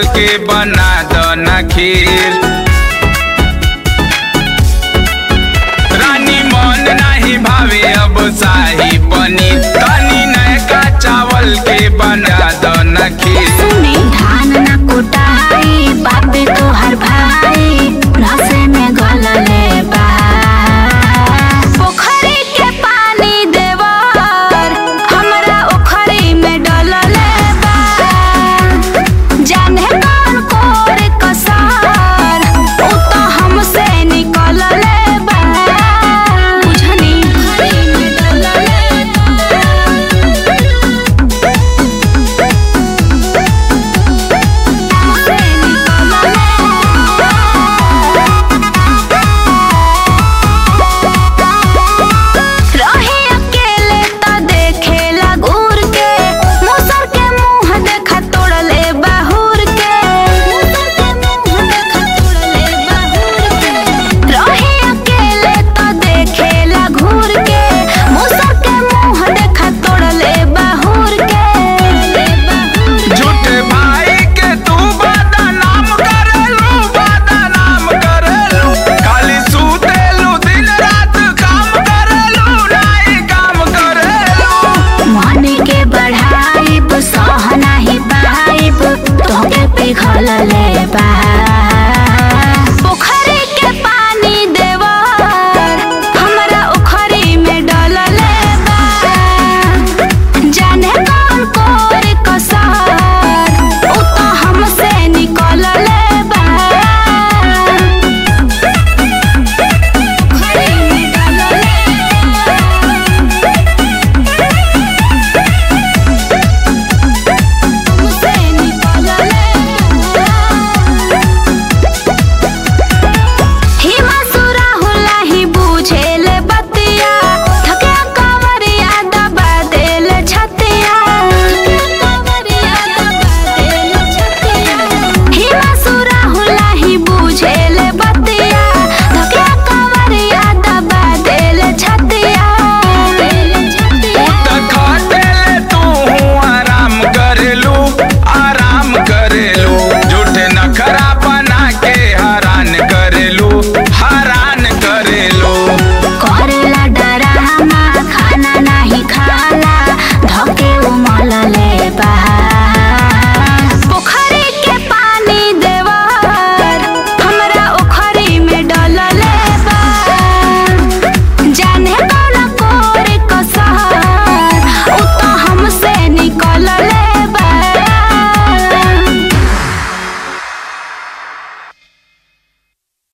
के बना दो ना खीर रानी मन नहीं भावे अब शाही पनीर तनी नयका चावल के बना दो ना खीर सुनी धान न कुटाई बापे तोहर भाई नसे में गलले बा पोखरी के पानी देवर हमरा ओखरी में डलले बा जाने कौन कोर कसर उ तो हमसे निकलले बा बुझनी ओखरी में डलले रहे अकेले त देखेला घूर के मुसर के मुंह देखा तोड़ले बाहुर के रहे अकेले त देखेला घूर के मुसर के मुंह देखा तोड़ले बाहुर के झूठे भाई के तू बदनाम करेलू बदनाम करेलू खाली सुतेलू दिन रात काम करेलू नहीं काम करेलू मन के बढ़ाइब सह नाही पाइब तोके पिघल ले बा